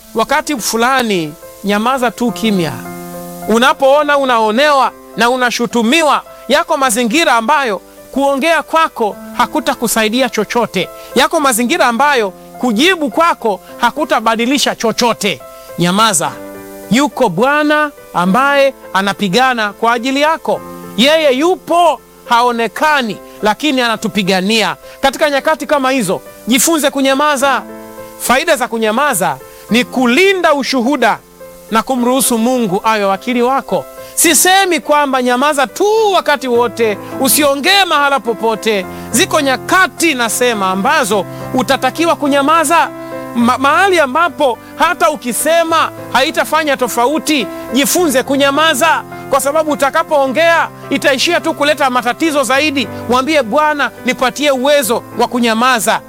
wakati fulani nyamaza tu kimya. Unapoona unaonewa na unashutumiwa, yako mazingira ambayo kuongea kwako hakutakusaidia chochote, yako mazingira ambayo kujibu kwako hakutabadilisha chochote. Nyamaza. Yuko Bwana ambaye anapigana kwa ajili yako. Yeye yupo, haonekani, lakini anatupigania. Katika nyakati kama hizo, jifunze kunyamaza. Faida za kunyamaza ni kulinda ushuhuda na kumruhusu Mungu awe wakili wako. Sisemi kwamba nyamaza tu wakati wote, usiongee mahala popote. Ziko nyakati nasema ambazo utatakiwa kunyamaza Ma mahali ambapo hata ukisema haitafanya tofauti. Jifunze kunyamaza, kwa sababu utakapoongea itaishia tu kuleta matatizo zaidi. Mwambie Bwana, nipatie uwezo wa kunyamaza.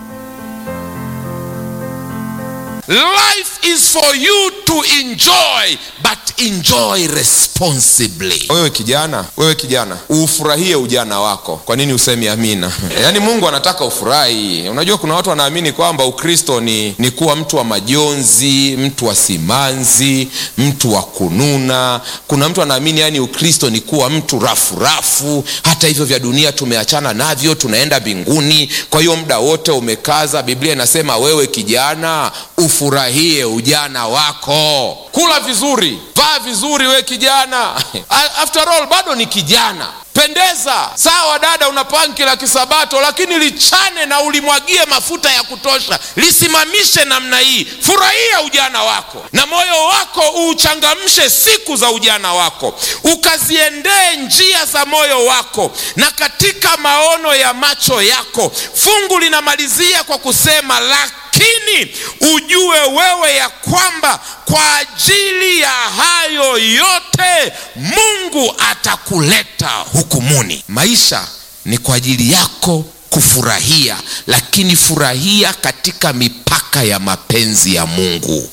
Life is for you to enjoy but enjoy responsibly. Wewe kijana, wewe kijana, ufurahie ujana wako. Kwa nini usemi amina? Yaani Mungu anataka ufurahi. Unajua kuna watu wanaamini kwamba Ukristo ni, ni kuwa mtu wa majonzi, mtu wa simanzi, mtu wa kununa. Kuna mtu anaamini yani Ukristo ni kuwa mtu rafu rafu, hata hivyo vya dunia tumeachana navyo, tunaenda mbinguni. Kwa hiyo muda wote umekaza. Biblia inasema wewe kijana, ufurahie ujana wako, kula vizuri, vaa vizuri, we kijana. After all bado ni kijana. Pendeza sawa, dada, una panki la kisabato, lakini lichane na ulimwagie mafuta ya kutosha, lisimamishe namna hii. Furahia ujana wako na moyo wako uuchangamshe siku za ujana wako, ukaziendee njia za moyo wako na katika maono ya macho yako. Fungu linamalizia kwa kusema lakini ujue wewe ya kwamba kwa ajili ya hayo yote Mungu atakuleta hukumuni. Maisha ni kwa ajili yako kufurahia, lakini furahia katika mipaka ya mapenzi ya Mungu.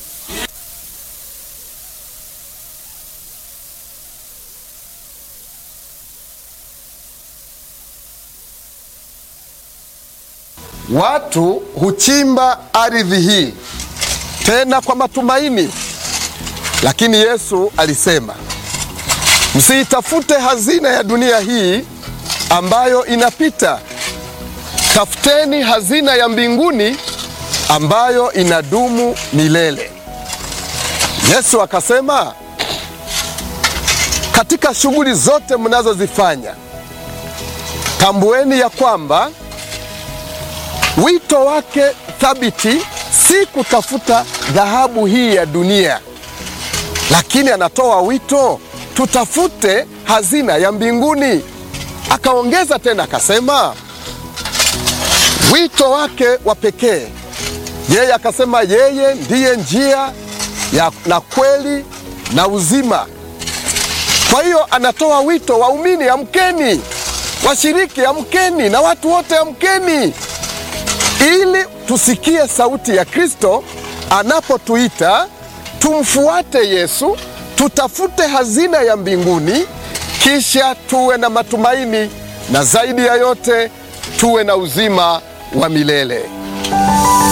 Watu huchimba ardhi hii tena kwa matumaini, lakini Yesu alisema msiitafute hazina ya dunia hii ambayo inapita, tafuteni hazina ya mbinguni ambayo inadumu milele. Yesu akasema, katika shughuli zote mnazozifanya tambueni ya kwamba wito wake thabiti si kutafuta dhahabu hii ya dunia, lakini anatoa wito tutafute hazina ya mbinguni. Akaongeza tena akasema, wito wake wa pekee yeye akasema, yeye ndiye njia ya na kweli na uzima. Kwa hiyo anatoa wito, waumini amkeni, washiriki amkeni, na watu wote amkeni ili tusikie sauti ya Kristo anapotuita tumfuate Yesu, tutafute hazina ya mbinguni, kisha tuwe na matumaini, na zaidi ya yote tuwe na uzima wa milele.